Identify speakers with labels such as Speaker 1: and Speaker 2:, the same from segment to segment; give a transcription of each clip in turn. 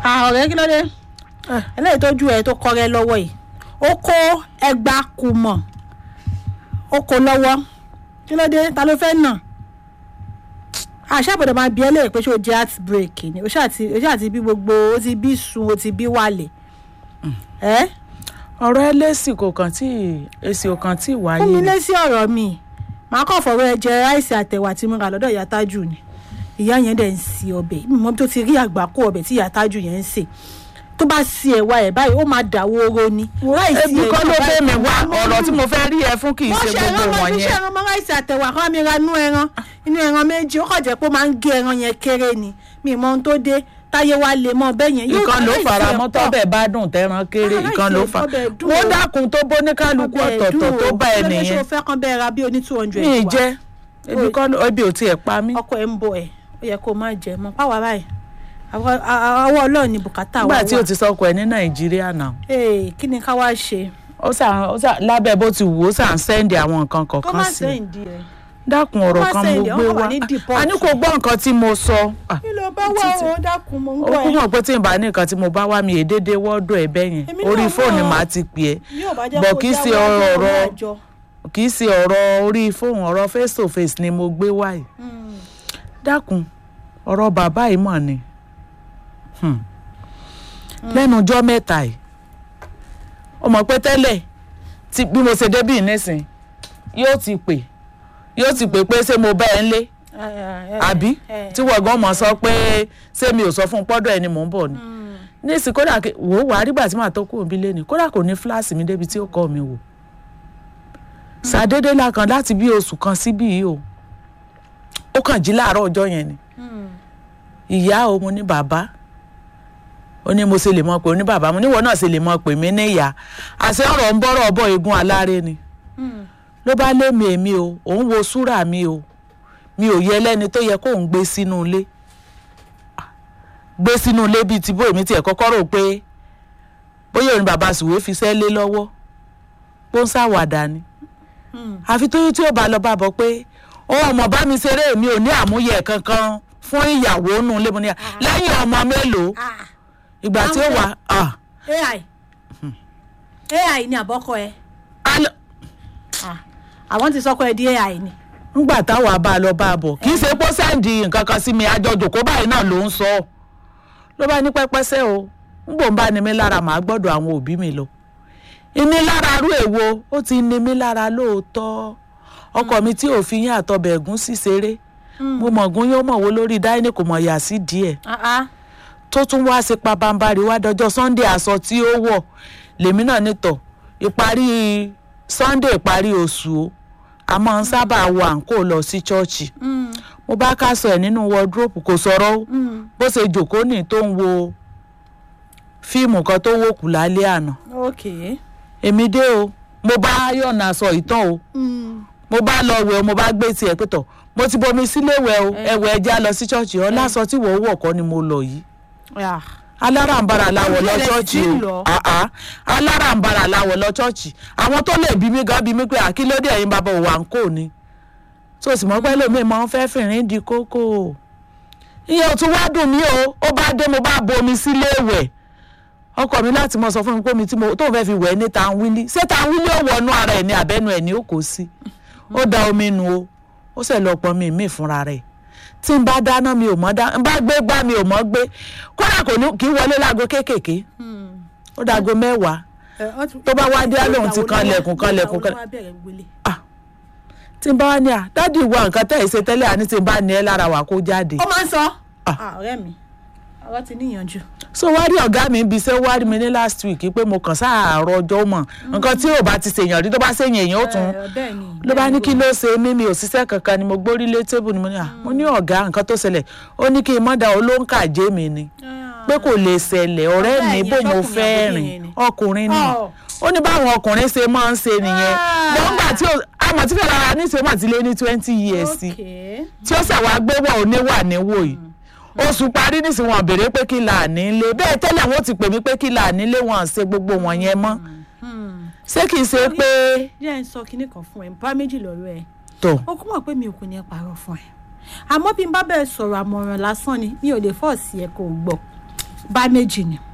Speaker 1: Ah, ọ̀rẹ́ kí ló dé eléyìí tó ju ẹ̀ tó kọrẹ́ lọ́wọ́ yìí ó kó ẹgbàá kù mọ̀ ó kó lọ́wọ́ kí ló dé ta ló fẹ́ nà àṣàbọ̀dọ̀ máa bí ẹ léèrè pé ṣé o jẹ́ heart break ni o ṣáà ti o ṣáà ti bí gbogbo o ti bí sun o ti bí wàlẹ̀ ẹ́
Speaker 2: ọ̀rọ̀ ẹlẹ́sìn kò kàn tí èsì ò kàn tí ì wáyé
Speaker 1: fún mi
Speaker 2: ni.
Speaker 1: lé sí ọ̀rọ̀ mi màá kàn fọwọ́ ẹ jẹ ráìsì àtẹ̀wà tí mo rà lọ́dọ̀ ìyá tájù ni ìyá yẹn dẹ̀ ń si ọbẹ̀ mímọ́ tó ti rí àgbákò ọbẹ̀ tí ìyá tájù yẹn ń sè tó bá si ẹ̀wà ẹ̀ báyìí ó máa dàwó oró ni. ráìsì
Speaker 2: ebi
Speaker 1: ẹ̀
Speaker 2: kọ́ ló
Speaker 1: náà
Speaker 2: bẹ́ mi
Speaker 1: báyìí
Speaker 2: wá
Speaker 1: mo
Speaker 2: ọ̀rọ̀
Speaker 1: mú.
Speaker 2: tí mo fẹ́ rí ẹ fún kì í
Speaker 1: wọ́n
Speaker 2: ṣe
Speaker 1: ṣe ẹran
Speaker 2: gbogbo
Speaker 1: mọ́
Speaker 2: wọn
Speaker 1: fi ṣe
Speaker 2: yẹn.
Speaker 1: ẹran mọ́ ráìsì àtẹ̀wà kan mi ra inú ẹran inú ẹran méjì ó kàn jẹ́ pé ó máa ń gé ẹran yẹn kéré ni mi ì mọ ohun tó dé táyé wa lè mọ bẹ́ẹ̀ yẹn.
Speaker 2: ìkan ló
Speaker 1: ráìsì
Speaker 2: fara
Speaker 1: ẹ̀
Speaker 2: mọ́
Speaker 1: pọ̀.
Speaker 2: tọ́bẹ̀ bá dùn tẹ́ran kéré
Speaker 1: Ah,
Speaker 2: ìkan ló
Speaker 1: ráìsì
Speaker 2: fa
Speaker 1: ọbẹ̀ dùn
Speaker 2: wọ́n
Speaker 1: o.
Speaker 2: dákun tó bó ní kálukú
Speaker 1: Ọbẹ̀
Speaker 2: ọ̀tọ̀ọ̀tọ̀
Speaker 1: dùn
Speaker 2: tó
Speaker 1: o.
Speaker 2: bá ẹ
Speaker 1: Kí ló dé ṣé
Speaker 2: nìyẹn
Speaker 1: o fẹ́ kán bẹ́ẹ̀ ra bí oní two hundred
Speaker 2: mi ì
Speaker 1: wá?
Speaker 2: jẹ́ ebi kọ́ ló- ebi ò tiẹ̀ pa mí.
Speaker 1: ọkọ ẹ ń bọ ẹ ó yẹ kó o má jẹ mọ páwa báyìí àwọ àwọ Ọlọ́run ni bùkátà wa
Speaker 2: nígbà tí o
Speaker 1: wà
Speaker 2: ti sọkọ ẹ ní nàìjíríà náà
Speaker 1: ee kí ni ká wá ṣe
Speaker 2: ó sàn ó sàn lábẹ́ bó ti wù ó sàn sẹ́ndì àwọn nǹkan
Speaker 1: kó má
Speaker 2: kọ̀ọ̀kan sí i
Speaker 1: sẹ́yìn di ẹ.
Speaker 2: dákun ọ̀rọ̀
Speaker 1: má
Speaker 2: kan mo
Speaker 1: sẹ́ndì,
Speaker 2: gbé
Speaker 1: wọ́n wà
Speaker 2: wá
Speaker 1: ní deport.
Speaker 2: a ní kò gbọ́ nǹkan tí mo sọ Ah,
Speaker 1: kí ló bá wà ó dákun mo ń
Speaker 2: ó
Speaker 1: gbọ́
Speaker 2: kú
Speaker 1: ẹ
Speaker 2: mọ̀ pé tí n bá ní nǹkan tí mo bá wá mi èdèdè wọ́ọ̀dù ẹ̀ bẹ́yẹn
Speaker 1: Èmi
Speaker 2: orí
Speaker 1: náà
Speaker 2: fóònù
Speaker 1: mọ̀.
Speaker 2: màá ti pè é
Speaker 1: bí ò bá jẹ́
Speaker 2: bọ̀
Speaker 1: kó
Speaker 2: kì í ṣe
Speaker 1: jáwọ́
Speaker 2: ọ̀rọ̀
Speaker 1: ọ̀rọ̀
Speaker 2: ọ̀rọ̀
Speaker 1: àjọ.
Speaker 2: kì í ṣe ọ̀rọ̀ orí fóònù ọ̀rọ̀ face to face ni mo gbé wáyé
Speaker 1: Mm.
Speaker 2: dákun ọ̀rọ̀ bàbá yìí mọ̀ ni Hmm. lẹ́nu ọjọ́ mẹ́ta yìí ó mọ̀ pé tẹ́lẹ̀ tí bí mo ṣe débì nísìn yóò ti pè yóò ti pè pé ṣé mo bá ẹ ń lé
Speaker 1: Ẹ, ẹ, ẹ,
Speaker 2: àbí
Speaker 1: ẹ,
Speaker 2: tí wọ́n gan mọ̀ sọ pé ṣé mi ò sọ fún un pọ́dọ̀ ẹni mò ń bọ̀ ni
Speaker 1: mm.
Speaker 2: nísìn kódà kí- wò ó wà á rígbà tí màá tó kú òbí lé ni kódà kò ní fíláàsì mi débi tí ó kọ́ mi wò ṣàdédé la kàn láti bí oṣù kan síbí yìí o ó kàn jí láàárọ̀ ọjọ́ yẹn ni
Speaker 1: Mm.
Speaker 2: ìyá o mo ní bàbá ó ní mo ṣe lè mọ pé ó ní bàbá mo níwọ náà ṣe lè mọ pé mí ní ìyá àṣẹ ọ̀rọ̀ ń bọ́rọ̀ bọ̀ egun aláre ni
Speaker 1: Mm.
Speaker 2: ló bá lé mi èmi o òun wo súrà mi o mi ò yẹ lẹ́ni tó yẹ kóun gbé sínú ilé Ah, gbé sínú ilé bíi ti bó èmi tiẹ̀ kọ́kọ́ rò pé bóyá òun ni bàbá sùwé fi sẹ́ lé lọ́wọ́ bó ń ṣàwàdà ni
Speaker 1: Mm.
Speaker 2: àfi tóyún tí ó bá lọ bá bọ̀ pé òun ọmọ bá mi ṣeré mi ò ní àmúyẹ kankan fún ìyàwó nù lé mo ní à lẹ́yìn ọmọ mélòó
Speaker 1: Ah,
Speaker 2: ìgbà tí ó wà ah,
Speaker 1: AI AI ni àbọ́kọ ẹ
Speaker 2: al-
Speaker 1: Ah, àwọn ti sọkọ ẹ di AI ni.
Speaker 2: ńgbà táwa bá a lọ bá a bọ̀ kì í ṣe pé ó sẹ́ǹdì nǹkan kan sí mi àjọjò kó báyìí náà ló ń sọ ló bá ní pẹ́pẹ́sẹ́ o ńgbò ń bá ní mi lára màá gbọ́dọ̀ àwọn òbí mi lọ ìnilára arú èwo ó ti ní mi lára lóòótọ́ ọkọ mi tí òfin yín àtọbẹ̀ ẹ̀gún sí ṣeré mo mọ̀gún yóò mọ̀wó lórí dáínì kò mọ̀ yà sí díẹ̀
Speaker 1: Ah, ah.
Speaker 2: tó tún wá sí pabambarì wá dọjọ́ sunday aṣọ tí ó wọ̀ lèmi náà nítọ̀ ìparí sunday ìparí oṣù o a máa ń sábà wọ àǹkó lọ sí ṣọ́ọ̀ṣì
Speaker 1: Mm.
Speaker 2: mo bá kásọ ẹ̀ nínú wọdúrópù kò sọ̀rọ̀ o
Speaker 1: Mm.
Speaker 2: bó ṣe jòkó ní tó ń wo fíìmù kan tó wò kù lálẹ́ àná
Speaker 1: Okay.
Speaker 2: èmi dé o mo bá yọ̀nà aṣọ ìtàn o
Speaker 1: Mm.
Speaker 2: mo bá lọ wẹ̀ o mo bá gbé tiẹ̀ pé tọ̀ mo ti bomi sílé wẹ̀ o ẹ̀wẹ̀ ẹja lọ sí ṣọ́ọ̀ṣì ọ lásọ tí wọ́n wọ̀ kọ́ ni mo lọ yìí
Speaker 1: Yeah.
Speaker 2: alárànbarà làwọ̀ lọ
Speaker 1: Ọjọ́
Speaker 2: ṣọ́ọ̀ṣì
Speaker 1: ilẹ̀ ti
Speaker 2: o
Speaker 1: lọ.
Speaker 2: àá alárànbarà làwọ̀ lọ ṣọ́ọ̀ṣì àwọn tó lè bí mi gan bí mi pé àkílódé ẹ̀yin bàbá òwà ń kò ní tó sì mọ́ pẹ́ lómi máa ń fẹ́ fìrín di kókó ìyẹn ò tún wá dùn mí o ó bá dé mo bá bomi sílé ìwẹ̀ ọkọ mi láti mọ sọ fún mi pé omi tí mo tóun fẹ́ fi wẹ̀ ní tanwili ṣé tanwili ó wọnú ara ẹ̀ ní abẹ́nu ẹ̀ ní ó kó sí ó da omi nu o ó sì lọ pọn mi mí fúnra rẹ̀ tí n bá dáná mi ò mọ̀ dá n bá gbé gbá mi ò mọ̀ gbé kódà kò ní kí n wọlé láago kéékèèké
Speaker 1: Mm.
Speaker 2: ó dago mẹ́wàá
Speaker 1: Ẹ, ọ ti-
Speaker 2: Tó bá wá dé, á lóun ti kan lẹ̀kùn, kan lẹ̀kùn, kan-
Speaker 1: Ìgbà wo ló wá bẹ̀rẹ̀ gbélé?
Speaker 2: tí n bá wá ní à dádì wa nǹkan tẹ̀ ẹ́ ṣe tẹ́lẹ̀ àní tí n bá ní ẹ lára wà kó jáde.
Speaker 1: ó máa ń sọ.
Speaker 2: Ah.
Speaker 1: Ah, ọ̀rẹ́ mi ọ̀rọ̀ ti níyànjú.
Speaker 2: so wá rí ọ̀gá mi ibi iṣẹ́ wá rí mi ní last week pé mo kàn sáàárọ̀ ọjọ́ mọ̀ nǹkan tí ò bá ti ṣèyàn rí tó bá ṣèyàn èèyàn ó tún
Speaker 1: Ẹ, bẹ́ẹ̀ ni,
Speaker 2: ló bá
Speaker 1: bẹ́ẹ̀
Speaker 2: ní
Speaker 1: ni.
Speaker 2: kí ló ṣe mí mi ò ṣiṣẹ́ kankan ni mo gbórí lé tébù ni mo ní à mo ní ọ̀gá nǹkan tó ṣẹlẹ̀ ó ní kí n mọ́dà olóńkà jẹ́ mi ni
Speaker 1: Ah.
Speaker 2: pé kò lè ṣẹlẹ̀ ọ̀rẹ́
Speaker 1: Ọ̀gá
Speaker 2: mi
Speaker 1: ẹ̀yìn
Speaker 2: bò mo
Speaker 1: ṣọ́kùnrin
Speaker 2: fẹ́
Speaker 1: àbóbìnrin
Speaker 2: rìn
Speaker 1: ni?
Speaker 2: ọkùnrin ni
Speaker 1: Oh.
Speaker 2: ó ní báwọn ọkùnrin ṣe máa ń ṣe nìyẹn
Speaker 1: Ah.
Speaker 2: gbọ́ngbà tí ó àmọ̀ tí fẹ́ẹ́ rárá ní ìṣe mà ti lé ní twenty years sí
Speaker 1: Okay.
Speaker 2: tí ó ṣàwá gbé wọ̀ oníwà níwò yìí oṣù parí nísìnyí wọn béèrè pé kí là nílé bẹ́ẹ̀ tẹ́lẹ̀ wọn ti pè mí pé kí là nílé wọn à ṣe gbogbo wọn yẹn mọ́
Speaker 1: Hmm.
Speaker 2: ṣé kìí ṣe pé
Speaker 1: jẹ́ ń sọ kinní kan fún ẹ bá méjì lọ́rọ̀ ẹ
Speaker 2: tó
Speaker 1: ó kún mọ̀ pé mi ò kò ní ẹ parọ́ fún ẹ àmọ́ bí n bá bẹ̀rẹ̀ sọ̀rọ̀ àmọ̀ràn lásán ni mi ò lè fọ́ọ̀sì ẹ kò gbọ́ bá méjì ni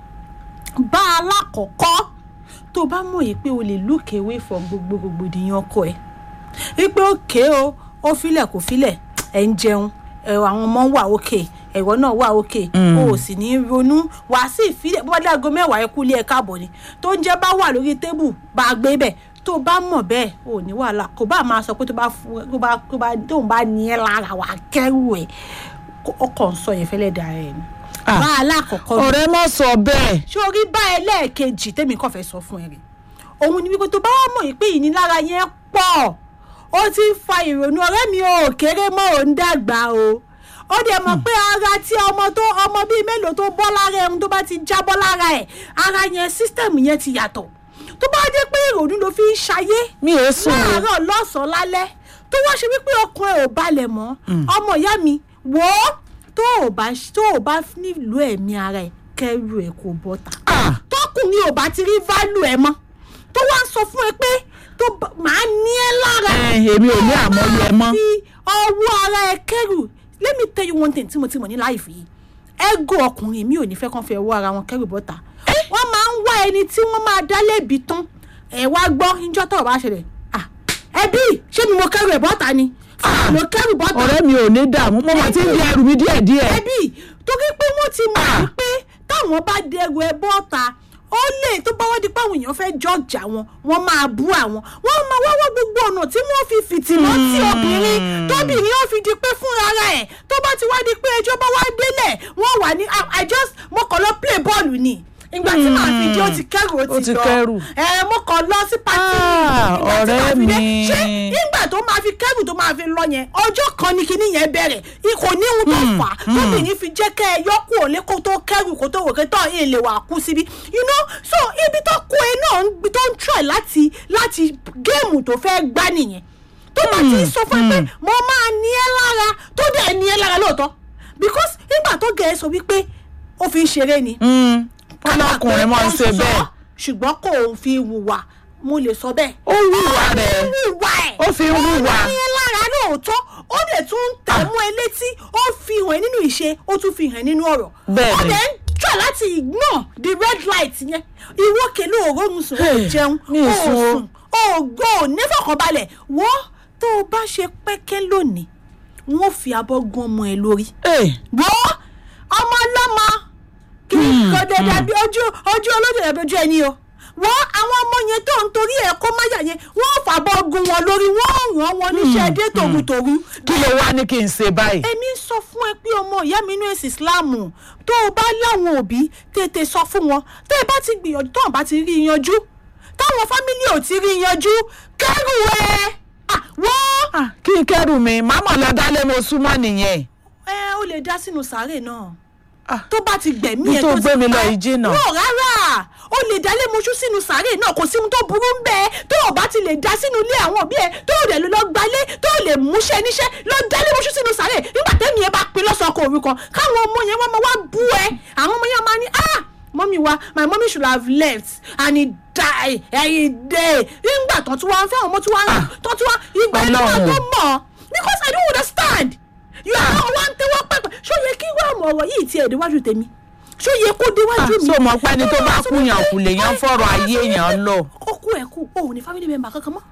Speaker 1: bá alákọ̀ọ́kọ́ tó bá mọ̀ yìí pé o lè look away from gbogbo rògbòdìyàn ọkọ ẹ̀ wípé òkè o ó filẹ̀ kò filẹ̀ ẹ̀ ń jẹun ẹ̀rọ àwọn ọmọ wà òkè ẹ̀rọ náà wà òkè o ò sì ní ronú wàá sì filẹ̀ bó bá dé aago mẹ́wàá ẹ kú ilé ẹ̀ káàbọ̀ ni tó ń jẹ́ bá wà lórí tébù bá a gbé bẹ̀ tó bá mọ̀ bẹ́ẹ̀ ò ní wàhálà kò bá máa sọ pé tó bá fún tó bá tó bá tóun bá ní ẹ lára wà á kẹ́rù ẹ̀ ọkọ̀ ń sọ yẹn fẹ́lẹ́ dà ẹ̀ ni.
Speaker 2: Ah.
Speaker 1: bá alákọ̀ọ́kọ́ mi
Speaker 2: ọ̀rẹ́ mọ̀ sọ bẹ́ẹ̀
Speaker 1: sórí bá ẹlẹ́ẹ̀kejì tèmi kàn fẹ́ sọ fún ẹ rè òun ni wípé tó bá wà mọ̀ yìí pé ìnilára yẹn pọ̀ ó ti ń fa ìrònú ọ̀rẹ́ mi ò kéré mọ́ ò ń dàgbà o ó dẹ̀ mọ̀ pé ara tí ọmọ tó ọmọ bíi mélòó tó bọ́ lára ẹ̀hún tó bá ti jábọ́ lára ẹ̀ ara yẹn sísítẹ̀mù yẹn ti yàtọ̀ tó bá dé pé ìrònú ló fi ń ṣayé
Speaker 2: mi ò sùn o
Speaker 1: láàárọ̀ lọ́sàn-án lálẹ́ tó wá ṣe wípé ọkàn ẹ̀ ò balẹ̀ mọ́ ọmọ ìyá mi wò ó tó ò bá tó ò bá nílò ẹ̀mí ara ẹ̀ kẹ́rù ẹ̀ kò bọ́ta
Speaker 2: Ah,
Speaker 1: tọkùnrin ò bá ti rí válù ẹ̀ mọ́ tó wá ń sọ fún ẹ pé tó bá- màá ní ẹ lára
Speaker 2: ẹ, èmi ò ní àmọye mọ́
Speaker 1: fi ọwọ́ ara ẹ kẹ́rù let me tell you one thing tí mo ti mọ̀ ní láìfì yìí ego ọkùnrin mi ò ní fẹ́ kàn fi ọwọ́ ara wọn kẹ́rù bọ́ta wọ́n máa ń wá ẹni tí wọ́n máa dá lébi tán ẹ̀ wá gbọ́ níjọ́ tó o bá ṣẹlẹ̀ ah ẹbí ṣé mi mo kẹ́rù ẹ̀ bọ́ta ni
Speaker 2: Ah.
Speaker 1: mo kẹ́rù bọ́ta
Speaker 2: ọ̀rẹ́ mi ò ní dààmú mo máa ti ń di ẹrù mi díẹ̀díẹ̀
Speaker 1: ẹbí torí pé wọ́n ti mọ̀
Speaker 2: Ah.
Speaker 1: wípé táwọn bá dẹrù ẹ bọ́ta ó lè tó bá wọ́n di pé àwọn èèyàn fẹ́ jọ́ọ̀jà wọn wọ́n máa bú àwọn wọ́n máa wá wá gbogbo ọ̀nà tí wọ́n fi fìtìmọ́ tí obìnrin tóbìnrin ó fi di pé fúnra ara ẹ̀ tó bá ti wá di pé ẹjọ́ bá wá délẹ̀ wọ́n wà ní I- I just mo kàn lọ play bọ́ọ̀lù ni ìgbà tí màá fi dé ó ti kẹ́rù ó
Speaker 2: Ó
Speaker 1: ti
Speaker 2: ti
Speaker 1: lọ
Speaker 2: kẹ́rù.
Speaker 1: ẹ mo kàn lọ sí pàtí
Speaker 2: Ah,
Speaker 1: ìgbà tí màá
Speaker 2: ọ̀rẹ́
Speaker 1: fi dé
Speaker 2: mi.
Speaker 1: ṣé nígbà tó máa fi kẹ́rù tó máa fi lọ yẹn ọjọ́ kan ni kinní yẹn bẹ̀rẹ̀ ikò níhun tó fà á tóbìnrin fi jẹ́ kẹ́ ẹ yọkù òlé kó tó kẹ́rù kó tó wò kó tó ẹ̀ lè wà kú síbi you know so ibi tó kó e náà ń gbi- tó ń try láti láti géèmù tó fẹ́ gbá nìyẹn tó bá ti sọ fún ẹ pé mo máa ní ẹ lára tó dẹ̀ ní ẹ lára lóòótọ́ because nígbà tó gẹ̀ ẹ́ sọ wípé ó fi ń ṣeré ni
Speaker 2: Mm, ọlọ́kùnrin máa ń ṣe bẹ́ẹ̀
Speaker 1: ṣùgbọ́n kò fi wùwà mo lè sọ bẹ́ẹ̀
Speaker 2: ó wùwà rẹ̀
Speaker 1: wùwà ẹ̀.
Speaker 2: ó fi ń wùwà
Speaker 1: ó ní lára lóòótọ́ ó dẹ̀ tún ń tẹ̀ mú ẹ létí ó fi hàn ẹ́ nínú ìṣe ó tún fi hàn ẹ́ nínú ọ̀rọ̀.
Speaker 2: Bẹ́ẹ̀
Speaker 1: ó
Speaker 2: ni.
Speaker 1: dẹ̀ ń try láti ignore the red light yẹn ìwọ kèlú òórùn sùn ó
Speaker 2: Hey,
Speaker 1: jẹun
Speaker 2: mi
Speaker 1: ó
Speaker 2: ì sùn o.
Speaker 1: sùn ó gbọ́ ò nífọ̀kànbalẹ̀ wọ́n tó o bá ṣe pẹ́kẹ́ lónìí wọ́n fi abọ́ gún ọmọ ẹ lórí
Speaker 2: Ẹ̀,
Speaker 1: wọ́n ọmọ ọlọ́mọ kì í kọ́ dẹ́dẹ́ bí ojú ojú olóde rẹ̀ bí ojú ẹni o wọ́n àwọn ọmọ yẹn tó ń torí ẹ̀ kó máyà yẹn wọ́n fàbọ̀ gun wọn lórí wọ́n ràn wọn níṣẹ́ dé tòrutòru.
Speaker 2: kí ló wá ní kí n ṣe báyìí
Speaker 1: èmi ń sọ fún ẹ pé ọmọ ìyá mi inú èsì ìsìláàmù tó o bá láwọn òbí tètè sọ fún wọn tẹ́ ẹ bá ti gbìyànjú tó wọn bá ti rí i yanjú táwọn fámílì ò ti rí i yanjú kẹ́rù ẹ̀ Ah, wọ́n
Speaker 2: Ah, kí n kẹ́rù mi màmá lọ dálé mo súnmọ́ nìyẹn
Speaker 1: ẹ ó lè dá sínú sàárè náà
Speaker 2: Ah,
Speaker 1: tó bá ti gbẹ̀mí
Speaker 2: Bí
Speaker 1: ẹ̀
Speaker 2: tó
Speaker 1: ti
Speaker 2: gbé mi lọ
Speaker 1: pa ẹ́.
Speaker 2: yìí jìnnà.
Speaker 1: wọ́n rárá ó lè dálé moṣú sínú sàárè náà kò sí ohun tó burú ń bẹ́ẹ̀ tó o bá ti lè dá sínú ilé àwọn òbí ẹ̀ tó o dẹ̀ lọ gbalé tó o lè múṣẹ́ níṣẹ́ lọ dálé moṣú sínú sàárè nígbà tẹ́mi ẹ bá pin lọ́sàn-án kò rí kan káwọn ọmọ yẹn wọ́n máa wá bú ẹ àwọn ọmọ yẹn máa ní ah mọ́mí wa my mommy should have left and he die ẹ̀yìn dé nígbà tó tún wá ń fẹ́ àwọn ọmọ tí wọ́n tó tún wá ìgbà tí wọ́n tó
Speaker 2: Ọlọ́run.
Speaker 1: mọ̀ because I don't understand you are now one tẹ́wọ́ pẹ́pẹ́ ṣó yẹ kí wọ́n àmọ̀ ọ̀rọ̀ yìí tiẹ̀ déwájú tèmi ṣó yẹ kó déwájú mi.
Speaker 2: so mọ̀ pé ẹni tó bá kú yàn kù lè yàn fọ̀rọ̀ ayé yàn lọ.
Speaker 1: ó kú ẹ̀ kú òun ní family member kankan mọ́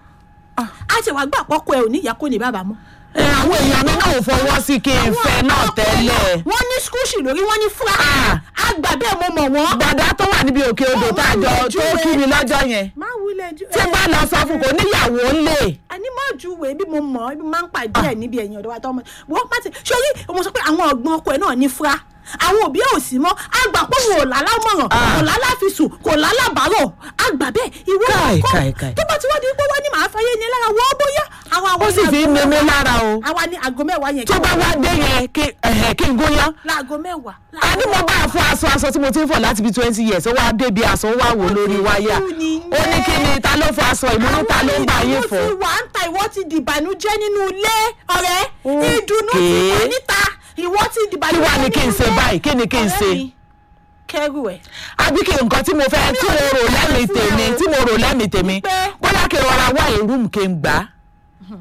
Speaker 1: a ti wá gbà pọ́kọ ẹ̀ ò ní ìyá kó ní bàbá mọ́.
Speaker 2: ẹ àwọn èèyàn mi náà ò fọwọ́ sí kí n fẹ́ náà tẹ́lẹ̀.
Speaker 1: wọ́n ní skúùsì lórí wọ́n ní fúra
Speaker 2: Ah.
Speaker 1: àgbà bẹ́ẹ̀ mo mọ̀ wọ́n.
Speaker 2: gbàdá tó wà níbi òkè odò tá a jọ tó kí mi lọ́jọ́ yẹn
Speaker 1: má wulẹ̀ ju
Speaker 2: tí n bá lọ sọ fún kò níyàwó ńlẹ̀.
Speaker 1: àní má ju wèé bí mo mọ̀ bí mo máa ń pàdé ẹ̀ níbi ẹ̀yìn ọ̀dọ̀ wa tọ́ ọmọ wọ́n má ti sórí mo sọ pé àwọn ọ̀gbọ́n ọkọ ẹ̀ náà ní fúra àwọn òbí ẹ̀ ò sí mọ́ àgbà pé wọn ò lálá mọ̀ràn
Speaker 2: Ah.
Speaker 1: kò lálá fi sùn kò lálá bàárò àgbà bẹ́ẹ̀ ìwé
Speaker 2: Káì,
Speaker 1: ọkọ
Speaker 2: káì, káì.
Speaker 1: tó bá ti wá di pé wọ́n ní màá fayé ni lára wọ́n bóyá àwọn àwọn
Speaker 2: ó sì fi ń mímí lára o.
Speaker 1: àwa ní aago mẹ́wàá yẹn
Speaker 2: tó bá wá dé yẹn kí ẹ̀hẹ̀, kí n gúnyán.
Speaker 1: láago mẹ́wàá
Speaker 2: a ní mo bá a fún aṣọ aṣọ tí mo ti ń fọ̀ láti bí twenty years ó wá débi aṣọ ó wá wò lórí wáyà
Speaker 1: Ó ti
Speaker 2: ó ní kí ni ta ló fọ aṣọ ìmúnú ta ló ń bá yín
Speaker 1: ìdùnnú
Speaker 2: fọ.
Speaker 1: ti wà ń ta ìwọ ti dìbànújẹ́ nínú ilé ọ̀rẹ́ ìdùnnú ti
Speaker 2: Okay.
Speaker 1: wà níta ìwọ ti
Speaker 2: kí
Speaker 1: dìbànújẹ́
Speaker 2: wàá ní kí n
Speaker 1: nínú
Speaker 2: ṣe
Speaker 1: ilé.
Speaker 2: báyìí kí ni kí n ṣe.
Speaker 1: Ọ̀rẹ́ mi, kẹ́rù ẹ̀
Speaker 2: àbí kí nǹkan tí mo fẹ́ tí mo rò lẹ́mìí
Speaker 1: fún ẹ
Speaker 2: tèmi
Speaker 1: o.
Speaker 2: tí mo rò lẹ́mìí tèmi
Speaker 1: Pé-
Speaker 2: bóyá kí n rọra wá ìrúùmù kí n gbà á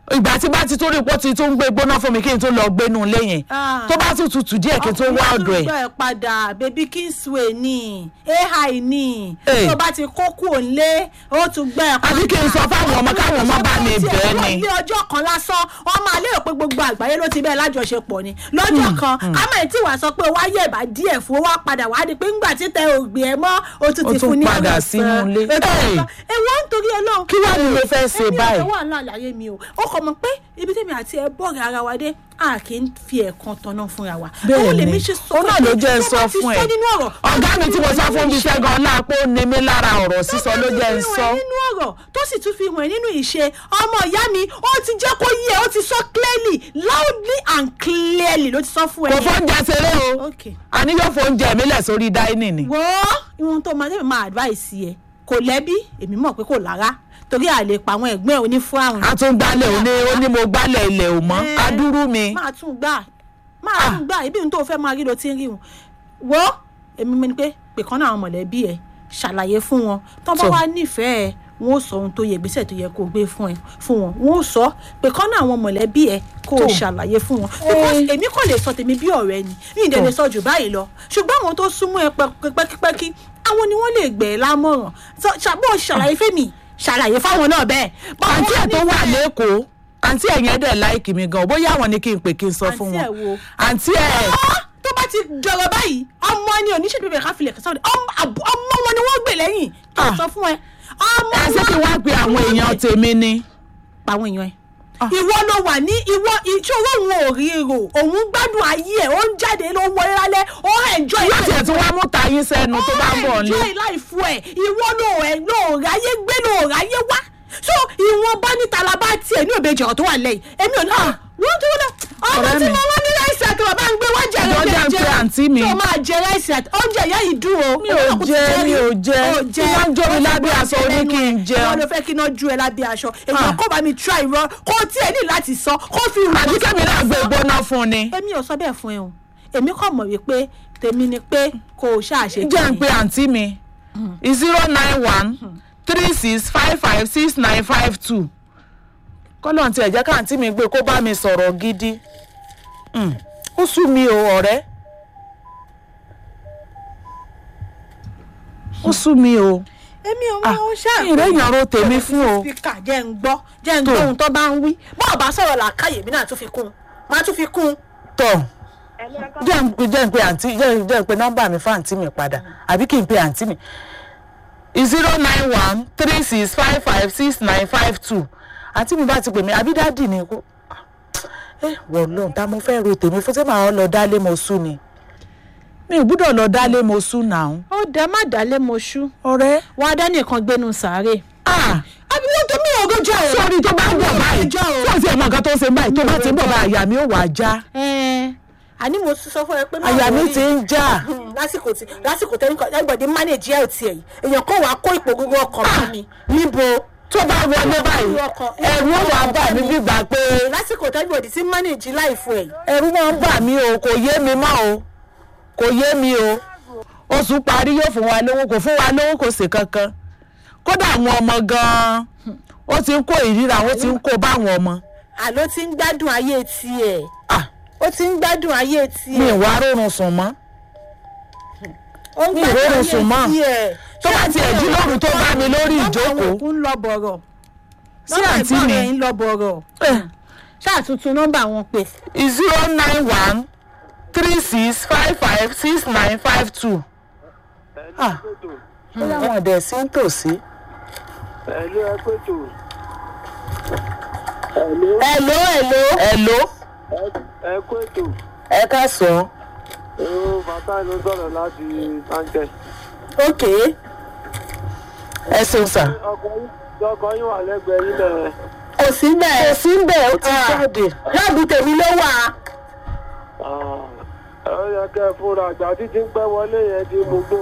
Speaker 2: ìgbà tí bá ti tó rí pọ́ ti tó ń gbé gbóná fún mi kí n tó lọ gbénu ilé yẹn
Speaker 1: Ah.
Speaker 2: tó bá tún tutù díẹ̀ kí n tó wá ọ̀dọ̀ ẹ̀
Speaker 1: ọkùnrin padà baby kingsway ni ai ni
Speaker 2: Hey.
Speaker 1: tó bá ti kó kúrò nílé ó tún gbẹ ẹ padà
Speaker 2: àbí kí n sọ fáwọn ọmọ káwọn ọmọ bá mi bẹ́ẹ̀ ni.
Speaker 1: ilé ọjọ́ kan lásán wọ́n máa lérò pé gbogbo àgbáyé ló ti bẹ́ẹ̀ lájọṣepọ̀ ni lọ́jọ́ kan kámẹ́ tí wàá sọ pé wá yẹ̀ bá díẹ̀ fún wá padà wá di pé ńgbà tí tẹ ògbìn ẹ mọ́ ó tún
Speaker 2: Ó
Speaker 1: ti
Speaker 2: tún
Speaker 1: fún ní
Speaker 2: padà
Speaker 1: ọ̀rọ̀
Speaker 2: sínú
Speaker 1: sàn.
Speaker 2: ilé.
Speaker 1: Ètò
Speaker 2: Hey.
Speaker 1: ọ̀sán. èwo ń torí ọlọ́run
Speaker 2: Kí wá ni mo fẹ́ ṣe báyìí?
Speaker 1: èmi ò fẹ́ wà ńlá àlàyé mi o ó kọ mọ̀ pé ibi tèmi àti ẹ bọ́ọ̀rẹ̀ ara wa dé a kì í fi ẹ̀kan tanná fúnra wa
Speaker 2: bẹ́ẹ̀
Speaker 1: Òun
Speaker 2: ni
Speaker 1: lèmi ṣe sọ
Speaker 2: ó náà ló jẹ́ ń
Speaker 1: tó
Speaker 2: sọ
Speaker 1: bá ti
Speaker 2: fún ẹ
Speaker 1: nínú ọ̀rọ̀
Speaker 2: ọ̀gá mi tí mo sọ fún mi ṣẹ́gun ọlápọ̀ ó ní mi lára ọ̀rọ̀ sísọ ló jẹ́ ń sọ.
Speaker 1: tó nínú ọ̀rọ̀ tó sì tún fi hàn ẹ́ nínú ìṣe ọmọ ìyá mi ó ti jẹ́ kó yé ẹ ó ti sọ clearly loudly and clearly ló ti sọ fún ẹ.
Speaker 2: kò
Speaker 1: yẹn.
Speaker 2: fóúnjẹ ṣeré o
Speaker 1: Okay.
Speaker 2: àní yóò fóúnjẹ mi lẹ̀ sórí dáínì ni.
Speaker 1: wo ihun tó máa tẹ́lẹ̀ máa advice ẹ kò lẹ́bí èmi mọ̀ pé kò lára torí àlè pa àwọn ẹ̀gbọ́n ẹ̀ onífún àrùn.
Speaker 2: a tún gbálẹ̀ òní ó ní mo gbálẹ̀ ilẹ̀ ò mọ́
Speaker 1: Eh,
Speaker 2: adúrú mi.
Speaker 1: máa tún gbà máa tún gbà ibi ohun tó fẹ́ máa rí ló ti ń rí wọn. wo èmi mi ni pé pè kán náà àwọn mọ̀lẹ́bí ẹ ṣàlàyé fún wọn tó bá
Speaker 2: So.
Speaker 1: wá nífẹ̀ẹ́ wọn ó sọ ohun tó yẹ ìgbésẹ̀ tó yẹ kó gbé fún ẹ fún wọn wọn ó sọ pé kán náà àwọn mọ̀lẹ́bí ẹ kó o
Speaker 2: So.
Speaker 1: ṣàlàyé fún wọn because èmi kò lè sọ tèmi bí ọ̀rẹ́ ni mi ì dẹ̀ lè sọ jù báyìí lọ ṣùgbọ́n àwọn tó súnmọ́ ẹ pẹ́- pẹ́kípẹ́kí àwọn ni wọ́n lè gbẹ̀ ẹ́ lámọ̀ràn So, ṣàbọ̀ ṣàlàyé fẹ́mi ṣàlàyé fáwọn náà bẹ́ẹ̀. Báwo
Speaker 2: àǹtí ẹ̀ tó wà
Speaker 1: nífẹ̀ẹ́-
Speaker 2: lẹ́kọ̀ọ́ àǹtí ẹ̀ yẹn dẹ̀ láìkì mi gan bóyá àwọn ni kí n pè kí n sọ fún
Speaker 1: Àǹtí
Speaker 2: wọn.
Speaker 1: ẹ̀ wo?
Speaker 2: àǹtí ẹ̀
Speaker 1: Ah, tó bá ti jọrọ báyìí ọmọ ni oníṣẹ́ bíbẹ̀ ká filẹ̀ kẹsàn-án ọmọ àbú- ọmọ wọn ni wọ́n gbè lẹ́yìn kí n
Speaker 2: Ah.
Speaker 1: sọ fún ẹ ọmọ
Speaker 2: ẹ ṣé kí wá pe àwọn èèyàn tèmi ni.
Speaker 1: pa àwọn èèyàn ẹ
Speaker 2: Ah.
Speaker 1: ìwọ ló wà ní ìwọ ìṣòro òun ò rí rò òun gbádùn ayé ẹ ó ń jáde ló ń wọlé lálẹ́ ó enjoy
Speaker 2: yóò tiẹ̀ tún wá mú tayín sẹ́nu tó bá ń bọ̀
Speaker 1: ó
Speaker 2: nílé.
Speaker 1: enjoy life ẹ ìwọ ló ẹ ló ráyé gbé ló ráyé wá so ìwọ̀n bá ní talaba tiẹ̀ ní òbejì ọ̀rọ̀ tó wà lẹ́yìn èmi ò ní à wọ́n dúró náà ọmọ
Speaker 2: Ọ̀rẹ́
Speaker 1: tí
Speaker 2: mi.
Speaker 1: mo wá ní láìsí àti bàbá ń gbé wá jẹ
Speaker 2: Ìjọ jẹ́ ń pe àǹtí mi.
Speaker 1: tó máa jẹ láìsí àti oúnjẹ ìyá yìí dùn o
Speaker 2: mi ò jẹ mi ò jẹ iná jó mi lábẹ́ aṣọ oní kí n
Speaker 1: wọn
Speaker 2: jẹun.
Speaker 1: ló fẹ́ kí iná ju ẹ lábẹ́ aṣọ èèyàn
Speaker 2: Ah.
Speaker 1: kó bá mi try irọ́ kó tiẹ̀ ní láti sọ kó fi hùwà
Speaker 2: àbí kẹ́mi náà gbé gbóná fún ni.
Speaker 1: èmi ò sọ bẹ́ẹ̀ fún ẹ o èmi kàn mọ̀ wípé tèmi ni pé kò ṣàṣe
Speaker 2: jẹ́ ń pe àǹtí mi zero nine one three six five five six nine five two kọ́lọ́n tiẹ̀ jẹ́ káàntí mi gbé kó bá mi sọ̀rọ̀ gidi Mm. ó sú mi o ọ̀rẹ́ ó sú mi o
Speaker 1: èmi ò
Speaker 2: Ah,
Speaker 1: mọ ó ṣáà
Speaker 2: ìrẹ́ ìyàrá tèmi fún o.
Speaker 1: spíkà jẹ́ ń gbọ́ jẹ́ ń
Speaker 2: Tó.
Speaker 1: gbọ́ ohun tó bá ń wí bọ́ọ̀ bá sọ̀rọ̀ làákàyè mi náà tún fi kún un máa tún fi kún un.
Speaker 2: tọ̀ jẹ́ ń pe jẹ́ ń pe àǹtí jẹ́ ń- jẹ́ ń pe nọ́mbà mi fún àǹtí mi padà àbí kí n pe àǹtí mi zero nine one three six five five six nine five two àǹtí mi bá ti pè mí àbí dáàdì ni kó ẹ wọ̀ lóhùn tá mo fẹ́ ro tèmi fún tí màá lọ dálé mo sú ni mi ò gbúdọ̀ lọ dálé mo sú náà
Speaker 1: ó dá má dálé mo ṣú
Speaker 2: ọ̀rẹ́
Speaker 1: wàá dá nìkan gbénu sàárè.
Speaker 2: ah
Speaker 1: àbí wọ́n tó mí ògójọ́ o.
Speaker 2: sórí tó bá ń bọ̀ báyìí
Speaker 1: Ọjọ́ o.
Speaker 2: tó ti ẹ̀ mọ nǹkan tó ń ṣe báyìí tó bá ti ń bọ̀ báyìí àyà mi ò wá já
Speaker 1: Ẹ̀ẹ́n, àní mo tún sọ fún ẹ pé má
Speaker 2: àyà mi
Speaker 1: worry.
Speaker 2: ti ń já
Speaker 1: Hmm, lásìkò tí lásìkò tẹ́lẹ̀ kan everybody manage health ẹ̀ yìí èèyàn kò wá kó ipò gbogbo ọkàn fún mi níbo
Speaker 2: tó bá wọlé báyìí ẹ̀rù ó wà bà mí gbígbà pé
Speaker 1: lásìkò tẹ́lẹ̀ everybody ti manage life ẹ̀ yìí.
Speaker 2: ẹ̀rù máa ń bà mí o kò yé mi mọ́ o kò yé mi o oṣù parí yóò fún wa lówó kò fún wa lówó kò sí kankan kódà àwọn ọmọ gan-an ó ti ń kó ìríra ó ti ń kó báwọn ọmọ
Speaker 1: àló ti ń gbádùn ayé tiẹ̀
Speaker 2: Ah,
Speaker 1: ó ti ń gbádùn ayé
Speaker 2: mi
Speaker 1: tiẹ̀
Speaker 2: ì wá rọrùn sùn mọ́
Speaker 1: ó ń
Speaker 2: mi ì
Speaker 1: gbádùn
Speaker 2: rọrùn
Speaker 1: ayé
Speaker 2: sùn mọ́.
Speaker 1: tiẹ̀.
Speaker 2: tó bá tiẹ̀ jí lóru tó bá mi lórí
Speaker 1: Nọ́mbà àwọn
Speaker 2: ìjókòó
Speaker 1: òkú ń lọ bọ̀rọ̀
Speaker 2: sí
Speaker 1: Nọ́mbà
Speaker 2: àǹtí
Speaker 1: ẹ̀gbọ́n
Speaker 2: mi
Speaker 1: rẹ̀ ń lọ bọ̀rọ̀ ṣáà tuntun nọ́mbà wọn pè
Speaker 2: zero nine one three six five five six nine five two. Ah. ó láwọn ọ̀dẹ̀ sí ń tòsí.
Speaker 3: Ẹ̀lú ẹ pé tò. Ẹ̀lú
Speaker 1: ẹ̀ló ẹ̀ló
Speaker 2: Hello
Speaker 3: ẹ pé tò.
Speaker 2: ẹ káàsán.
Speaker 3: Ó bàtà ló sọ̀rọ̀ láti Táǹkẹ̀.
Speaker 1: ok
Speaker 2: ẹ ṣeun sà.
Speaker 3: Ọkọ̀ yín ọkọ̀ yín wà lẹ́gbẹ̀ẹ́ yín lẹ̀.
Speaker 1: kò sí bẹ́ẹ̀
Speaker 2: kò sí ń bẹ̀ ó ti
Speaker 1: Ah.
Speaker 2: jáde.
Speaker 1: láàbù tèmi ló wà
Speaker 3: Ẹ ó yẹ kẹ́ ẹ fúnra àgbà títí ń pẹ́ wọlé yẹn di mú gbò.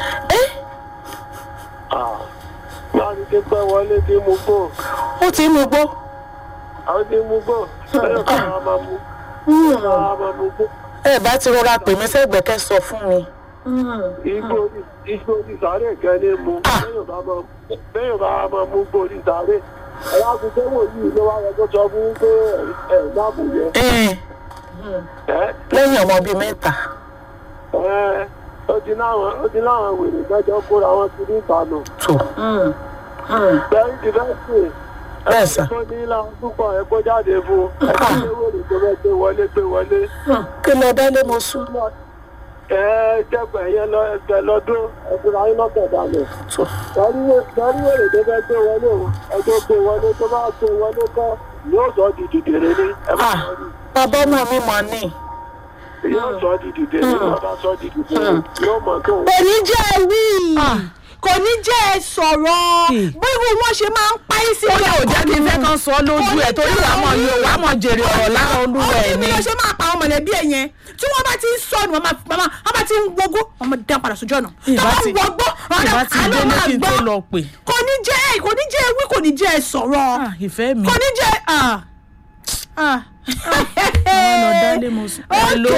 Speaker 3: Láti ti pẹ́ wọlé di mú gbò.
Speaker 2: ó ti mú gbó.
Speaker 3: Àwọn ti mú gbò. Bẹ́ẹ̀ kọ́ àwọn máa mú. Àwọn máa mú gbò.
Speaker 2: ẹ bá ti rọra pè mí sẹ́gbẹ̀ẹ́ kẹ́ sọ fún mi.
Speaker 3: Igbó igbó ti sáré kẹ́ ní mu.
Speaker 2: Ah.
Speaker 3: Bẹ́ẹ̀ bá máa bẹ́ẹ̀ bá máa mú gbò ti sáré. ẹ̀yà àgùntàn wò yìí ló wá yẹ kó sọ fún yín pé ẹ̀ dáàbò yẹ.
Speaker 2: Ẹn,
Speaker 3: ẹ̀
Speaker 2: lẹ́yìn ọmọ bíi mẹ́ta
Speaker 3: ẹ̀ ó ti láwọn ó ti láwọn wèrè mẹ́jọ kóra wọn ti ní ìtànà.
Speaker 2: tó
Speaker 3: bẹ́ẹ̀ ti fẹ́ sè
Speaker 2: bẹ́ẹ̀ sà
Speaker 3: tó ní ilá púpọ̀ ẹ̀ kó jáde fún ẹ̀ kí ló wèrè tó fẹ́ gbé wọlé gbé wọlé.
Speaker 2: kí lọ dálé mo sún
Speaker 3: ẹ̀ jẹ́pẹ̀ yẹn lọ ẹgbẹ́ lọ́dún ẹ̀kúra yín lọ́kẹ̀ dànù.
Speaker 2: tó
Speaker 3: darí wèrè tó fẹ́ gbé wọlé o ẹjọ́ gbé wọlé tó bá gbé wọlé kọ́ yóò sọ di dìdèrè ní ẹ má
Speaker 2: Ah.
Speaker 3: sọ di
Speaker 2: bàbá ọmọ mi mọ̀ ní
Speaker 3: yóò sọ di dìdèrè ní ọba sọ di dìdèrè yóò mọ̀ tó
Speaker 1: kò ní jẹ́ ẹ wí
Speaker 2: Ah.
Speaker 1: kò ní jẹ́ ẹ sọ̀rọ̀
Speaker 2: Hmm.
Speaker 1: bí irú wọn ṣe máa ń pa í sí
Speaker 2: ó yẹ ò jẹ́ kí n fẹ́ kan sọ lójú ẹ̀ torí wàá mọ̀ yóò wàá mọ̀ jèrè ọ̀rọ̀ lára olúwa ẹ̀
Speaker 1: ọdún mi
Speaker 2: ni
Speaker 1: ló ṣe máa pa àwọn mọ̀lẹ́bí ẹ̀ yẹn tí wọ́n bá ti ń sọnù wọn máa wọn bá ti ń wọgbó wọn máa dá padà sójú ọ̀nà
Speaker 2: Ìbá
Speaker 1: Táwọn
Speaker 2: ti-
Speaker 1: wọgbó
Speaker 2: ìbá ti
Speaker 1: àlọ́
Speaker 2: délé
Speaker 1: máa
Speaker 2: kí n tó
Speaker 1: gbọ́.
Speaker 2: lọ pè
Speaker 1: kò ní jẹ́ ẹ kò ní jẹ́ ẹ wí kò ní jẹ́ ẹ sọ̀rọ̀
Speaker 2: Ah, ìfẹ́ mi
Speaker 1: kò ní jẹ́ ah ah
Speaker 2: àwọn lọ dálé mo sún ẹ ló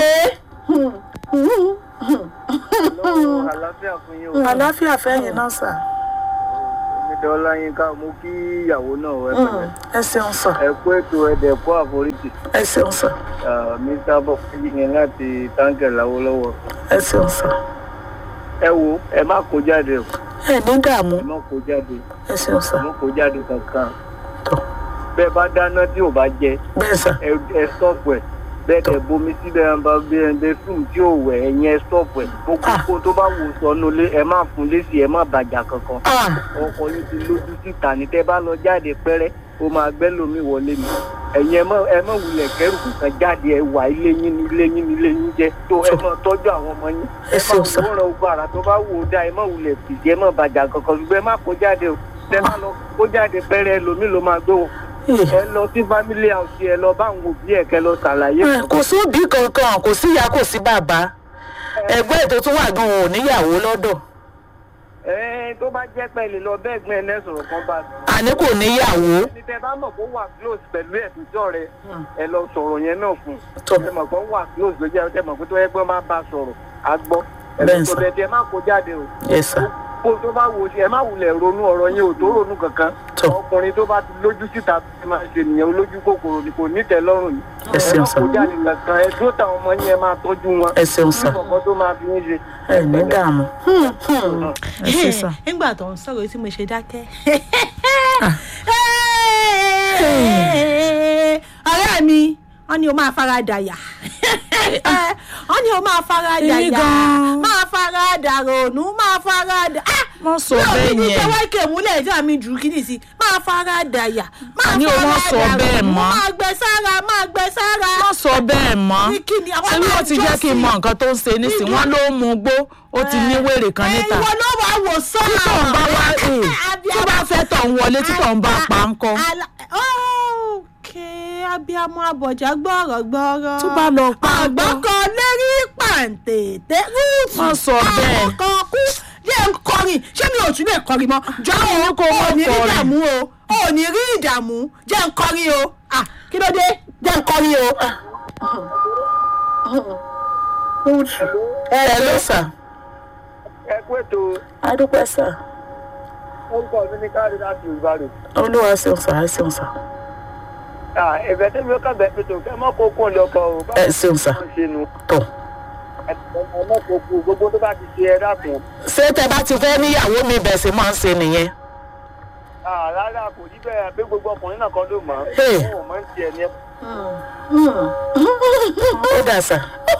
Speaker 3: àlàáfíà fún yín o
Speaker 2: àlàáfíà fẹ́yìn náà sà
Speaker 3: ìdá ọláyínká mo kí ìyàwó náà wẹ pẹ̀lẹ́
Speaker 2: ẹ ṣeun sà
Speaker 3: ẹ kú ètò ẹdẹ kó àforíjì
Speaker 2: ẹ ṣeun sà
Speaker 3: mr bọfẹyì yẹn láti táǹkì làwọlọwọ
Speaker 2: ẹ ṣeun sà
Speaker 3: ẹ wo ẹ má kó jáde o
Speaker 2: ẹ ní dààmú
Speaker 3: ẹ má kó jáde
Speaker 2: ẹ ṣeun sà
Speaker 3: ẹ má kó jáde kankan
Speaker 2: tó
Speaker 3: bẹ́ẹ̀ bá dáná tí ò bá jẹ
Speaker 2: bẹ́ẹ̀ sà
Speaker 3: ẹ ẹ stop ẹ bẹ́ẹ̀ tẹ bomi síbẹ̀ ẹ bá bí ẹ bẹ fún tí ò wẹ̀ ẹ̀yìn ẹ stop ẹ gbogbo
Speaker 2: Ah.
Speaker 3: kó tó bá wò sọnù lé ẹ má fún lésì ẹ má bàjá kankan
Speaker 2: ah
Speaker 3: ọkọ yìí ti lójú síta ní tẹ bá lọ jáde pẹrẹ ó máa gbẹ lómi wọlé mi ẹ̀yin ẹ mọ ẹ mọ wulẹ̀ kẹrù kankan jáde ẹ wà ilé yín ní ilé yín ní ilé yín jẹ tó ẹ mọ tọ́jú àwọn ọmọ yín
Speaker 2: Ẹ
Speaker 3: ẹ má
Speaker 2: ṣeun sà.
Speaker 3: wòran ogun ara tó bá wò ó dá ẹ mọ wulẹ̀ fìdí ẹ mọ bàjá kankan ṣùgbọ́n ẹ má kó jáde o tẹ bá lọ kó jáde pẹrẹ lómi ló máa gbé wọn
Speaker 2: ẹ
Speaker 3: ẹ lọ sí family house ẹ lọ bá àwọn òbí ẹ kẹ lọ ṣàlàyé
Speaker 2: ẹ, kò sí òbí kankan kò sí ìyá kò sí bàbá ẹgbẹ́ ètò tó wà gan ò níyàwó lọ́dọ̀
Speaker 3: ẹ tó bá jẹ́ pẹ́ẹ́lí lọ bẹ́ẹ̀ gbẹ́ ẹ lẹ́sọ̀rọ̀ kan bá
Speaker 2: àní kò níyàwó
Speaker 3: ẹni tẹ bá mọ̀ kó wà close pẹ̀lú ẹ̀dùnjọ́ rẹ ẹ lọ sọ̀rọ̀ yẹn náà fún un.
Speaker 2: tó
Speaker 3: ẹ mọ̀ pé wà close ló jẹ́ ẹ mọ̀ pé tó yẹ pé wọ́n máa bá a sọ̀rọ̀ á gbọ́.
Speaker 2: Bẹ́ẹ̀
Speaker 3: ẹ̀sùn
Speaker 2: sà.
Speaker 3: tó bẹ̀ tí ẹ má kó jáde o.
Speaker 2: yẹ sà
Speaker 3: kó tó bá wò ó sí ẹ má wulẹ̀ ronú ọ̀rọ̀ yẹn ò tó ronú kankan.
Speaker 2: Tó.
Speaker 3: ọkùnrin tó bá ti lójú síta ẹ máa ṣe nìyẹn olójú kòkòrò ni kò ní tẹ́ lọ́rùn yìí.
Speaker 2: Ẹ ṣeun
Speaker 3: má
Speaker 2: sà.
Speaker 3: kó jáde kankan ẹ tó táwọn ọmọ yẹn máa tọ́jú wọn.
Speaker 2: ẹ ṣeun sà
Speaker 3: bí kọ̀ọ̀kan tó máa fi ń ṣe.
Speaker 2: ẹ ní dààmú ẹ ṣe sà
Speaker 1: nígbà tó ń sọ̀rọ̀ tí mo ṣe dákẹ́. ọ̀rẹ́ mi wọ́n ní o máa fara dàyà wọ́n ní o máa fara
Speaker 2: Èmi
Speaker 1: dàyà
Speaker 2: gan-an.
Speaker 1: máa fara dàrònú máa fara dà.
Speaker 2: wọ́n sọ bẹ́ẹ̀
Speaker 1: ní
Speaker 2: yẹn
Speaker 1: tẹ́wọ́ ìkè múlẹ̀ tí àmì jù kí nìsí máa fara dàyà máa
Speaker 2: Àní o
Speaker 1: fara
Speaker 2: wọ́n sọ bẹ́ẹ̀
Speaker 1: dàrònú
Speaker 2: mọ́.
Speaker 1: máa gbẹ sára máa gbẹ sára.
Speaker 2: wọ́n sọ bẹ́ẹ̀ mọ́
Speaker 1: Ní kí ni àwọn
Speaker 2: ṣé wọ́n ti jẹ́ kí n mọ
Speaker 1: alájọsìn?
Speaker 2: nǹkan tó ń ṣe nísìnyí wọ́n ló ń mu gbó ó ti ní wèrè kan níta
Speaker 1: ìwọ ló wà wò sọ́nà.
Speaker 2: tí tọ̀ ń bá wá ẹ̀ tó bá fẹ́ tọ̀ ń wọlé tí tọ̀ ń bá pa ń kọ́
Speaker 1: Ala- ókè abiyamọ abọ̀já gbọ́rọ̀ gbọ́rọ̀.
Speaker 2: Tó bá lọ pa ń kọ́.
Speaker 1: àgbọ̀kọ lérí pàǹtẹ̀tẹ̀ rúùtù.
Speaker 2: Wọ́n sọ bẹ́ẹ̀.
Speaker 1: àwọn kan kú jẹ́ ń kọrin ṣé mi ò tún lè kọrin mọ́. jọ
Speaker 2: Àwọn
Speaker 1: o
Speaker 2: kò mọ̀
Speaker 1: ò ní rí
Speaker 2: kọrin.
Speaker 1: ìdààmú o ò ní rí ìdààmú jẹ́ ń kọrin o. Ah, kí ló dé jẹ́ ń kọrin o.
Speaker 2: ẹ ló sà
Speaker 3: ẹ kú ètò
Speaker 2: adúpẹ́ sà
Speaker 3: orúkọ mi ní káàdì láti ìbàdàn.
Speaker 2: olúwa ṣeun sà ẹ ṣeun sà
Speaker 3: ẹ̀fẹ̀ tẹ́mi ó kàn bẹ́ẹ̀ pẹ̀tọ̀ kẹ́ mọ́ kó kún lọ́kọ̀ o.
Speaker 2: ẹ ṣeun sà
Speaker 3: báwo ṣe nu
Speaker 2: tọ̀
Speaker 3: ẹ mọ́ kó kún gbogbo tó bá ti ṣe ẹ dákun.
Speaker 2: ṣé tẹ bá ti fẹ́ níyàwó mi bẹ̀ sí máa ń ṣe nìyẹn
Speaker 3: Ah, rárá kò ní bẹ́ẹ̀ pé gbogbo ọkùnrin náà kan ló mọ̀ ọ́.
Speaker 2: Hey.
Speaker 3: Òun ò mọ̀ ń tiẹ̀ ní ẹ.
Speaker 2: ó dà sà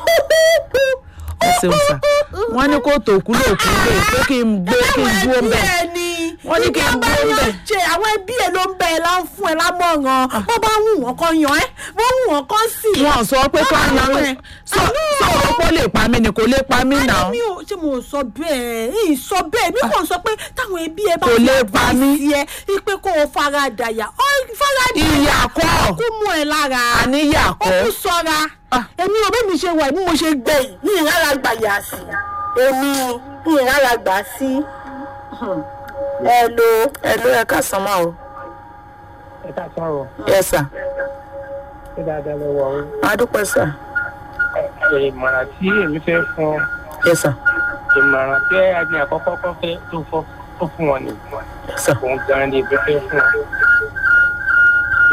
Speaker 2: ẹ ṣeun sà wọ́n ní kó tòkú lòkú lè pé kí n gbé kí n dúró ń bẹ̀
Speaker 1: wọ́n
Speaker 2: ní kí n
Speaker 1: bá
Speaker 2: dúró
Speaker 1: yàn
Speaker 2: bẹ̀.
Speaker 1: jẹ àwọn ẹbí ẹ ló ń bẹ ẹ lá ń fún ẹ lámọ̀ràn wọ́n bá wù wọ́n kọ́ yan ẹ́ wọ́n wù wọ́n kọ́ sí i.
Speaker 2: wọn sọ pé ká
Speaker 1: Wọ́n bá
Speaker 2: yan
Speaker 1: wù
Speaker 2: ẹ
Speaker 1: ẹ́.
Speaker 2: sọ sọ pé ó lè pa mí ni kò lè pa mí nà
Speaker 1: Àní mi ò ṣe mo sọ bẹ́ẹ̀ ì sọ bẹ́ẹ̀ mi kò sọ pé táwọn ẹbí ẹ bá
Speaker 2: Kò
Speaker 1: fi
Speaker 2: lè pa mí.
Speaker 1: advice ẹ ipe kó o fara dàyà ọ fara dàyà
Speaker 2: ìyà kọ́
Speaker 1: kó mú ẹ lára
Speaker 2: àníyà
Speaker 1: ó
Speaker 2: kọ́
Speaker 1: kú sọra èmi ò bẹ́ẹ̀ mi ṣe wà bí mo ṣe gbẹ̀yìn ní ìrara gbà yà sí èmi ní ìrara gbà sí ẹ lo
Speaker 2: ẹ ló yẹ ká san máa o
Speaker 3: ẹ ká sọ̀rọ̀
Speaker 2: yẹ sà
Speaker 3: ṣé dáadáa lọ wọ̀ ọ́.
Speaker 2: adúpẹ́ sà
Speaker 3: ìmọ̀ràn tí èmi fẹ́ fún ọ
Speaker 2: yẹ sà
Speaker 3: ìmọ̀ràn tí ẹni àkọ́kọ́ kọ́ fẹ́ tó fọ́ tó fún wọn nìyí
Speaker 2: yẹ sà
Speaker 3: òun gan ni èmi fẹ́ fún ọ.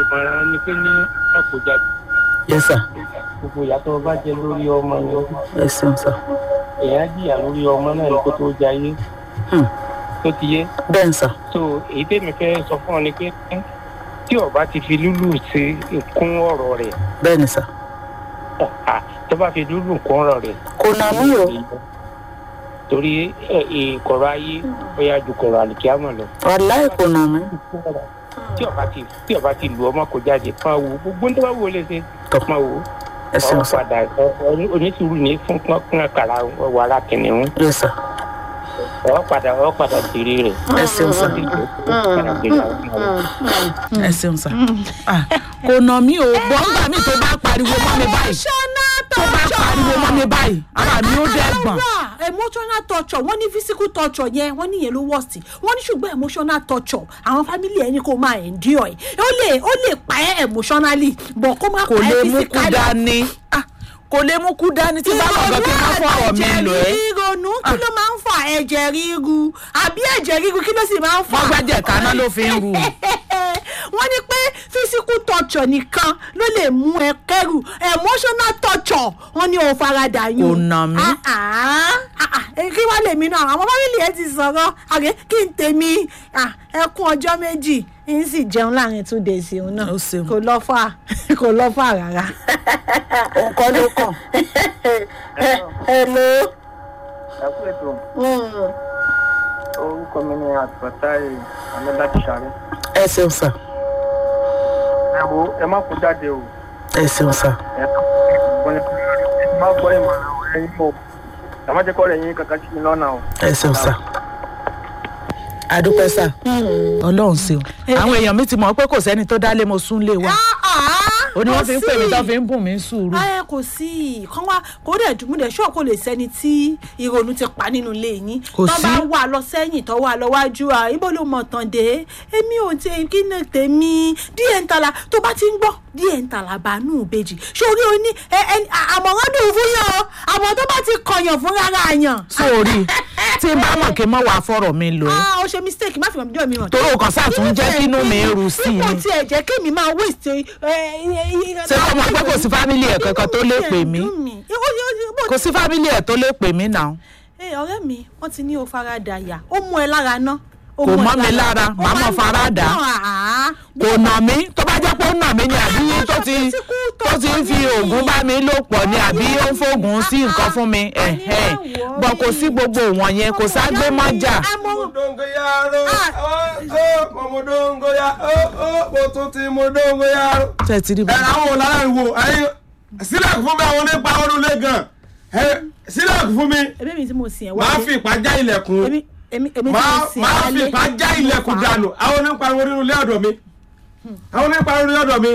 Speaker 4: ìmọ̀ràn ni pé ní ọ̀pọ̀ jáde
Speaker 2: yes sir
Speaker 4: gbogbo ìyàtọ̀ bá jẹ lórí ọmọ yẹn
Speaker 2: ẹ ṣeun sir
Speaker 4: èèyàn jìyà lórí ọmọ náà ní kó tó jayé
Speaker 2: Hmm.
Speaker 4: tó ti yé
Speaker 2: bẹ́ẹ̀ ni sir
Speaker 4: so èyí tèmi fẹ́ sọ fún ọ ni pé tí ọba ti fi lúlù ṣe kún ọ̀rọ̀ rẹ̀
Speaker 2: bẹ́ẹ̀ ni sir
Speaker 4: ah, tó bá fi lúlù kún ọ̀rọ̀ rẹ̀
Speaker 2: kò nà mí o
Speaker 4: torí ẹ, ìkọ̀rọ̀ ayé ó yá ju kọ̀rọ̀ àlìkíámọ̀ lọ
Speaker 2: wàláì kò nà mí
Speaker 4: tí ọba ti tí ọba ti lu ọmọ kò jáde máa wò gbogbo ní tó bá wò lè ṣe
Speaker 2: Tọ́.
Speaker 4: máa wò
Speaker 2: ẹ
Speaker 4: ọ
Speaker 2: ṣeun sir
Speaker 4: padà ọ- ọ- onísùúrù ní fún pọ́nkún àkàrà wàrà kìnìún
Speaker 2: yes sir
Speaker 4: ọ padà ọ padà jèrè rẹ̀
Speaker 2: ẹ ṣeun sir
Speaker 4: padà jèrè àwọn ọmọ rẹ̀.
Speaker 2: ẹ ṣeun sir Ah, kò nà mí o gbọ́ngbà mi tó bá pariwo mọ́ mi báyìí
Speaker 1: emotional
Speaker 2: tó bá pariwo mọ́ mi báyìí ara mi ó dẹ́ gbọ̀n
Speaker 1: Rárá, emotional torture wọ́n ní physical torture yẹn wọ́n ní yẹn ló worst wọ́n ní ṣùgbọ́n emotional torture àwọn family ẹni kò máa endure ẹ̀ ó lè ó lè pa ẹ́ emotionally but kó má
Speaker 2: kò
Speaker 1: pa
Speaker 2: lè
Speaker 1: ẹ́
Speaker 2: mú kú
Speaker 1: physically.
Speaker 2: dání Ah, kò lè mú kú dání tí bá lọ́gọ́ kí n má fọ ọ̀rọ̀ mi lò ẹ́
Speaker 1: ìrònú kí ló máa ń fa ẹ̀jẹ̀ ríru àbí ẹ̀jẹ̀ ríru kí ló sì máa ń fa.
Speaker 2: wọ́n gbẹ́jẹ̀ kaná ló fi ń ru
Speaker 1: wọ́n ní pé physical torture nìkan ló lè mú ẹ kẹ́rù emotional torture wọ́n ní o farada yín.
Speaker 2: Kò nà mí.
Speaker 1: Ah, ah, ah, ah, eh, kí wàá lèmi náà àwọn fámìlì ẹ ti sọ̀rọ̀ àgẹ́ kí n tèmi ah, ẹkún ọjọ́ méjì n sì jẹun láàrin two days òun náà
Speaker 2: Ó ṣeun.
Speaker 1: kò lọ fà kò lọ fà rárá.
Speaker 2: nǹkan ló kàn. hello.
Speaker 3: ẹ kú ètò orúkọ mi ni àtúntàì amẹ́láti sáré.
Speaker 2: ẹ ṣeun sir
Speaker 3: ẹ wo ẹ má kó jáde o
Speaker 2: ẹ ṣeun sir
Speaker 3: ẹ kọ́ ẹ má gbọ́ ìmọ̀ràn ọ̀rẹ́ yín o ẹ má jẹ́ kọ́ ọ̀rẹ́ yín kankan sí mi lọ́nà o.
Speaker 2: ẹ ṣeun sir adúpẹ́ sir ọlọ́run ṣeun àwọn èèyàn mi ti mọ̀ pé kò sẹ́ni tó dálé mo sún lé wa ó ní wọ́n fi ń pè mí tó fi ń bùn mí sùúrù
Speaker 1: ẹ kò sí kán wá kó dẹ̀ dùn mú dẹ̀ ṣọ́ kò lè sẹ́ni tí ìrònú ti pa nínú ilé yín
Speaker 2: Kò
Speaker 1: tó
Speaker 2: sí.
Speaker 1: bá wà lọ sẹ́yìn tó wà lọ wájú à ibo ló mọ̀ tán dé èmi ò tẹ kí ni tèmi díẹ̀ ń tala tó bá ti ń gbọ́ díẹ̀ ń tala bánú ìbejì sórí o ní ẹ ẹ àmọ̀ràn dùn fún yàn o àmọ̀ tó bá ti kọyàn fún rárá yàn.
Speaker 2: sórí tí n bá mọ̀ kí n mọ̀ wá fọ́rọ̀ mi lò ẹ́
Speaker 1: ah o ṣe mistake má fi hàn mídọ́ mi hàn.
Speaker 2: torí o kàn sáà tún jẹ́ kí inú mi rú sí i
Speaker 1: ipò
Speaker 2: ni
Speaker 1: tí ẹ jẹ́ kémi máa waste.
Speaker 2: ṣé kọ́ mọ̀ pé kò sí fámílì ẹ̀ kankan tó lè pè mí kò sí fámílì ẹ̀ tó lè pè mí náà
Speaker 1: Ẹ, ọ̀rẹ́ mi wọ́n ti ní o farada yà ó mú ẹ lára ná. ó
Speaker 2: Kò
Speaker 1: mú ẹ
Speaker 2: mọ́ mi lára,
Speaker 1: Ó
Speaker 2: màá
Speaker 1: máa
Speaker 2: mọ̀
Speaker 1: ń
Speaker 2: farada.
Speaker 1: dùn, àá.
Speaker 2: kò nà mí tó bá jẹ́ pé ó nà mí ni àbí tó ti tó ti ń fi oògùn bá mi lò pọ̀ ni àbí ó ń fògùn sí nǹkan fún mi ẹ̀hẹ́n bọ̀ kò sí gbogbo wọn yẹn kò ságbé mọ́jà
Speaker 1: Àmọ́-
Speaker 5: Modongoyaro,
Speaker 1: Ah.
Speaker 5: oh, oh, mo modongoya, oh, oh, mo tún ti modongoyaro.
Speaker 2: ṣe ti rí
Speaker 5: Ẹ
Speaker 2: bá
Speaker 5: àwọn olárànwó, ẹyin sílẹ̀kù fún mi àwọn onípa olùlé gan. Ẹ sílẹ̀kù fún mi,
Speaker 1: èmi mi tí mo sìn ẹ̀
Speaker 5: máa
Speaker 1: wálé.
Speaker 5: fi ìpá já ilẹ̀kùn.
Speaker 1: èmi èmi èmi tí mo
Speaker 5: Máa
Speaker 1: sìn ẹ̀
Speaker 5: máa fi
Speaker 1: wálé.
Speaker 5: ìpá já ilẹ̀kùn dànù. Àwọn onípa nínú ilé ọ̀dọ̀ mi. Àwọn onípa nínú ilé ọ̀dọ̀ mi.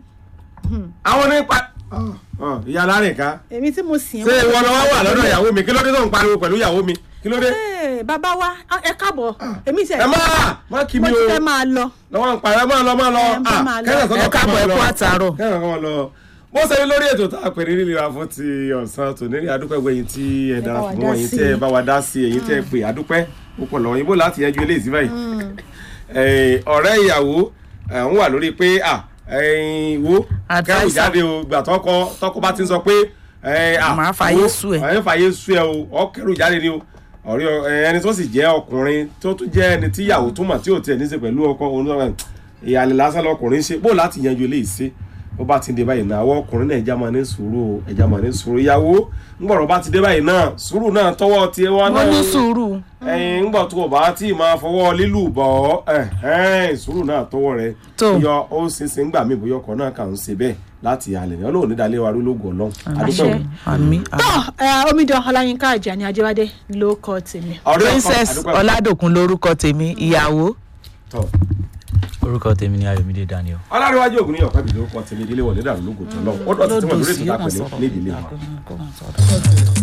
Speaker 5: Àwọn onípa. Ìyá alárìnká.
Speaker 1: èmi tí mo sìn ẹ̀
Speaker 5: Ṣé ìwọ lọ́wọ́ wà lọ́dọ̀ ìyàwó mi? Kí ló dé tó ń pariwo pẹ̀lú ìyàwó mi? Kí ló dé?
Speaker 1: Ẹ, bàbá wa ẹ káàbọ̀ èmi sẹ̀
Speaker 5: Ẹ máa má kí
Speaker 1: mo
Speaker 5: mi
Speaker 1: ti
Speaker 5: o.
Speaker 1: fẹ́ máa lọ.
Speaker 5: lọ́wọ́ ń parẹ́ máa lọ máa lọ
Speaker 1: Ẹ bá máa lọ.
Speaker 2: Ẹ káàbọ̀, ẹ kú àtàárọ̀.
Speaker 5: kẹ́ràn kan máa lọ. mo ṣe ní lórí ètò tá a pè ní rírira fún ti ọ̀sán tòní rí adúpẹ́ gbé yín tí ẹ dára
Speaker 1: bá wa
Speaker 5: fún
Speaker 1: dá
Speaker 5: wọn yín
Speaker 1: sí
Speaker 5: tí ẹ
Speaker 1: i.
Speaker 5: bá wa dá sí ẹ̀yin tí ẹ pè adúpẹ́ púpọ̀ lọ́wọ́ yín bó láti yanjú eléyìí sí báyìí. Eh, ọ̀rẹ́ ìyàwó eh, ń wà lórí pé à ẹ̀yin wo kẹ́rù
Speaker 2: Advisor.
Speaker 5: jáde o gbà tọkọ tọkọ bá ti ń sọ pé eh, à,
Speaker 2: Màá fàyè
Speaker 5: wo,
Speaker 2: sú ẹ.
Speaker 5: ẹ̀ ń fàyè sú ẹ o ọ kẹ́rù jáde ni o ọ̀rẹ́ ọ- ẹ, ẹni tó sì jẹ́ ọkùnrin tó tún jẹ́ ẹni tí ìyàwó túmọ̀ tí ò tiẹ̀ ní í ṣe pẹ̀lú ọkọ òun náà ìyàlẹ̀ lásán lọkùnrin ṣe bó láti yanjú eléyìí ṣe bó bá ti dé báyìí náà àwọn ọkùnrin náà ẹja máa ní sùúrù o ẹja máa ní sùúrù ìyàwó ńgbọ̀rọ̀ bá ti dé báyìí náà sùúrù náà tọwọ́ tiẹ̀ wá náà
Speaker 2: wọ́n ní sùúrù
Speaker 5: ẹyin ńgbà tó o bá tí ì máa fọwọ́ lílù bọ̀ ọ́ sùúrù náà tọwọ́ rẹ
Speaker 2: Tó.
Speaker 5: yọ ó ṣinṣin ńgbà mí bóyá ọkọ̀ náà kà ń ṣe bẹ́ẹ̀ láti halẹ̀ ní ọlọ́run nídàálẹ́ wa lólógún ọlọ́run adúpẹ́
Speaker 1: Àṣẹ.
Speaker 5: o.
Speaker 2: àmì
Speaker 1: tọ́ ẹ, omidan ọláyínká àjàní ajẹ́wádé ló kọ́ tèmi.
Speaker 5: ọ̀rẹ́ ọkọ,
Speaker 2: princess
Speaker 5: adúpẹ́ o.
Speaker 2: ọládòkun lórúkọ tèmi ìyàwó
Speaker 5: Tọ́.
Speaker 6: orúkọ tèmi ni ayọ̀mídé daniel.
Speaker 5: ọlárẹ̀wájú ògùn ní ọ̀pẹ́ ìdílé ọkọ̀ tèmi ìdílé wọlé dàrú lógún tó lọ́wọ́ ó dọ̀tí tí wọ́n lórí ètò ìtàpẹ́ ní ìdílé wa.
Speaker 2: wa.